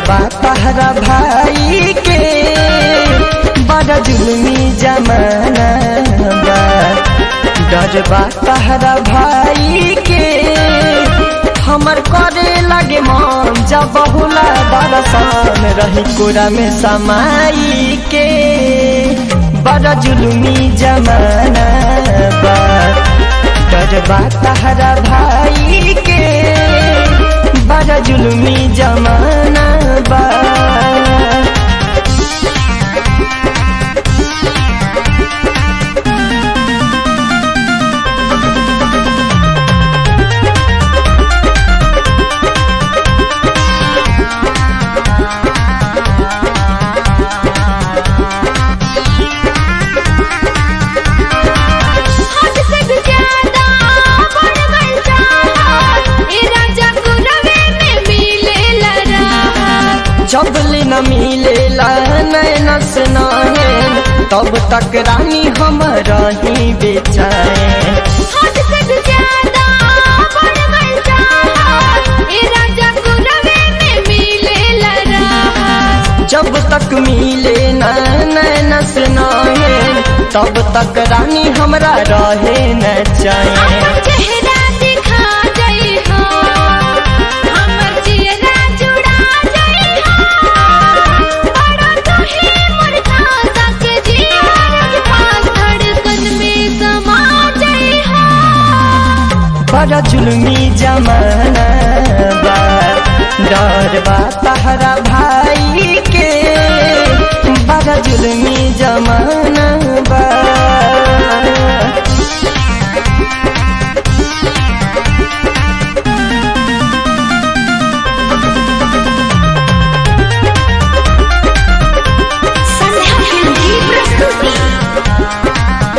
बा तहरा भाई के बड़ा जुलमी जमाना बा डर बा तहरा भाई के हमर करे लगे मन जब बहुला दरसान रही कोरा में समाई के बड़ा जुलमी जमाना बा डर बा तहरा भाई के बड़ा जुलमी जमाना बा हद से भी ज्यादा बढ़ गइल चाहत, ए राजा गुरवे में मिलेला राहत। जबले न मिलेला नैन से नैन तब तक रानी हम रही बेचैन हद से भी ज्यादा बढ़ गइल चाहत, ए राजा गुरवे में मिलेला राहत। जब तक मिले न नैन से नैन तब तक रानी हमरा रहे न चैन अपन चेहरा दिखा जाइ हो, हमर चेहरा जुड़ा जाइ हो। बड़ा तुही मोर खासा के जियार पास धड़कन में समा जाइ हो। बड़ा जुलमी जमाना बा डर बा तहरा भाई के बड़ा जुलमी जमाना बा संध्या फिल्म की प्रस्तुति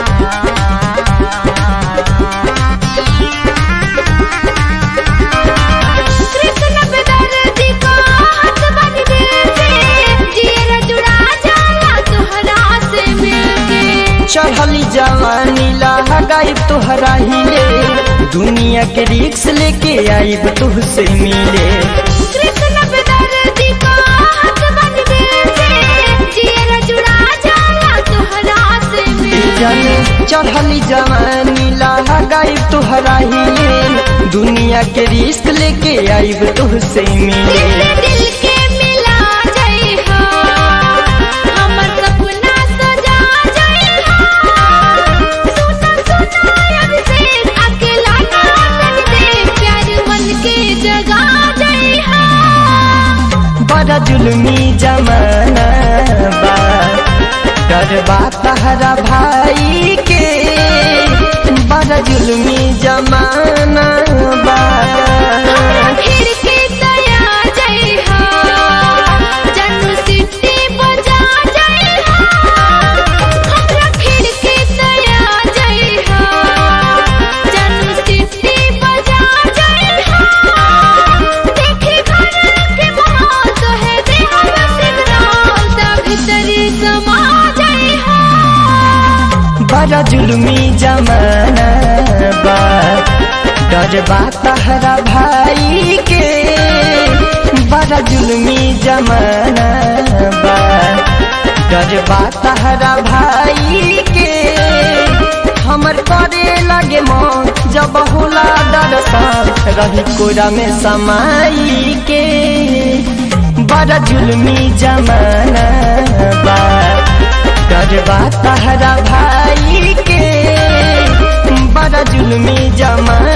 कृष्ण बेदर्दी का हाथ बन दिल से, जियरा जुड़ा जाला तोहरा से मिलके। चढ़ली जवानी लगाई तोहरा हिले दुनिया के रिक्स लेके आईब तुहसे मिले कृष्ण बेदर्दी का हाथ बन दिल से, जियरा जुड़ा जाला तोहरा से जन मिलके। चढ़ली जवानी लगाई तोहरा हिले दुनिया के रिस्क लेके आईब तुहसे दिल मिले से दिल के मिला जाइ हो, हमर सपना सजा जाइ हो। सुना सुना अभिषेक, अकेला ना तन दे, प्यार मन के जगा जाइ हो। बड़ा जुलमी जमाना बा डर बा तहरा भाई के बड़ा जुलमी जमाना बा हमरा फिर के दया जाइ हो, जानू सिटी बजा जाइ हो। हमरा फिर के दया जाइ हो, जानू सिटी बजा जाइ हो। देखी घर के माहौल तोहे देहल सिग्नल, ता भीतरी समा जाइ हो। बड़ा जुलमी जमाना बा डर बा तहरा भाई के बड़ा जुलमी जमाना बा डर बा तहरा भाई के हमर करे लगे मन जब होला दर्शन रही कोरा में समाई के बड़ा जुलमी जमाना बा डरबा तहरा भाई के बड़ा जुलमी जमा